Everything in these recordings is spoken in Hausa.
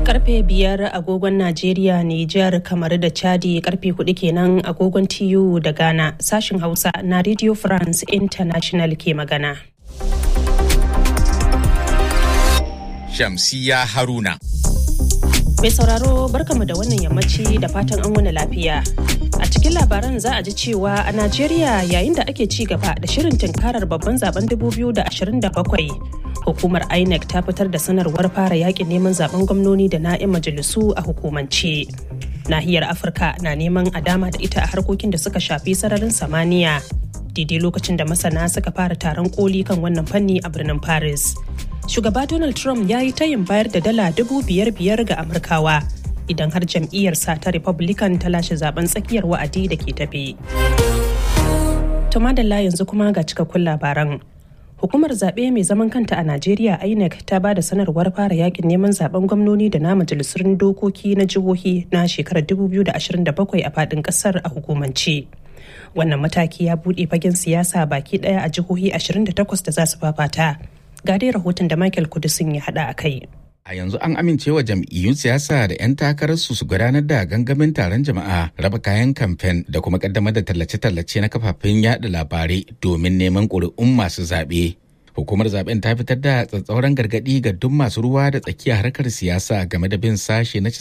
karfe biyar agogon Najeriya, Nijar, kamar da Chadi karfe hudu kenan agogon TU da Ghana sashin Hausa na Radio France International ke magana. Shamsiya Haruna. Mai sauraro barkamu da wannan yammaci da fatan an wani lafiya. A cikin labaran za a ji cewa a Najeriya yayin da ake ci gaba da shirin tunkarar babban zaben 2027 hukumar INEC ta fitar da sanarwar fara yakin neman zaben gwamnoni da na'in majalisu a hukumance. Nahiyar Afirka na neman a dama da ita a harkokin da suka shafi sararin samaniya. Daidai lokacin da masana suka fara taron koli kan wannan fanni a birnin Paris. Shugaba Donald Trump ya yi tayin bayar da dala dubu biyar biyar ga Amurkawa idan har jam'iyyarsa ta Republican ta lashe zaben tsakiyar wa'adi da ke tafe. Tumadalla yanzu kuma ga cikakkun labaran. Hukumar zaɓe mai zaman kanta a Najeriya INEC ta ba da sanarwar fara yakin neman zaben gwamnoni da na majalisun dokoki na jihohi na shekarar 2027 a faɗin ƙasar a hukumance. Wannan mataki ya buɗe fagen siyasa baki ɗaya a jihohi 28 da za su fafata. Ga dai rahoton da Michael Kudusin ya haɗa a kai. A yanzu an amincewa jam'iyyun siyasa da 'yan takararsu su gudanar da gangamin taron jama'a raba kayan kamfen da kuma kaddamar da tallace-tallace na kafafen yada labarai domin neman ƙuri'un masu zaɓe. Hukumar zaben ta fitar da tsatsauran gargaɗi ga duk masu ruwa da tsakiya harkar siyasa game da bin sashe na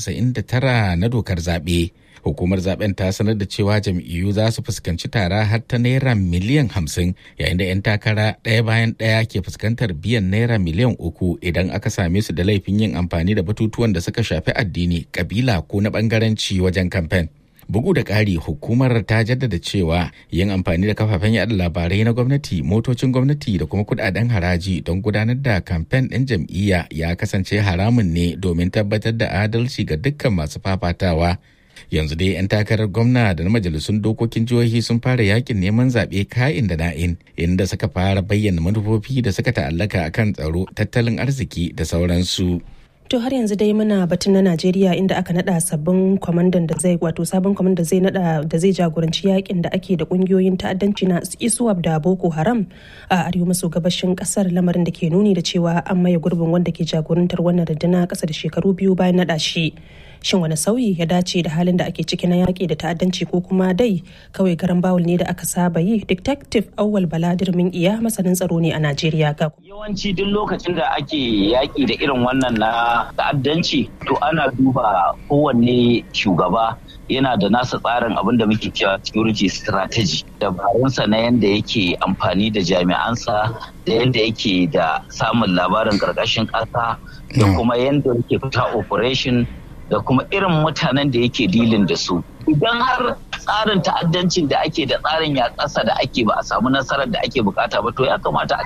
99 na dokar zaɓe. Hukumar zaben ta sanar da cewa jam'iyyu za su fuskanci tara har ta naira miliyan hamsin yayin da 'yan takara ɗaya bayan ɗaya ke fuskantar biyan naira miliyan uku idan aka same su da laifin yin amfani da batutuwan da suka shafi addini, kabila ko na ɓangaranci wajen kamfen. Bugu da ƙari hukumar ta jaddada cewa yin amfani da kafafen yada labarai na gwamnati, motocin gwamnati da kuma kudaden haraji don gudanar da kamfen ɗin jam'iyya ya kasance haramun ne domin tabbatar da adalci ga dukkan masu fafatawa. Yanzu dai 'yan takarar gwamna da na majalisun dokokin jihohi sun fara yakin neman zaɓe ka'in da na'in inda suka fara bayyana manufofi da suka ta'allaka akan tsaro, tattalin arziki da sauransu. To har yanzu dai muna batun na Najeriya inda aka nada sabbin kwamandan da zai wato sabon kwamandan zai nada da zai jagoranci yakin da ake da kungiyoyin ta'addanci na ISWAP da Boko Haram a arewa maso gabashin kasar lamarin da ke nuni da cewa an maye gurbin wanda ke jagorantar wannan rundunar kasa da shekaru biyu bayan nada shi. Shin wani sauyi ya dace da halin da ake ciki na yaƙi da ta'addanci ko kuma dai kawai garan bawul ne da aka saba yi Detective Awwal Baladir min iya masanin tsaro ne a Najeriya ga Yawanci duk lokacin da ake yaƙi da irin wannan na ta'addanci to ana duba kowanne shugaba yana da nasa tsarin abin da muke cewa security strategy dabarunsa na yadda yake amfani da jami'ansa da yadda yake da samun labarin ƙarƙashin ƙasa da kuma yadda yake fita operation da kuma irin mutanen da yake dilin da su idan har tsarin ta'addancin da ake da tsarin ya ƙasa da ake ba a samu nasarar da ake bukata ba to ya kamata a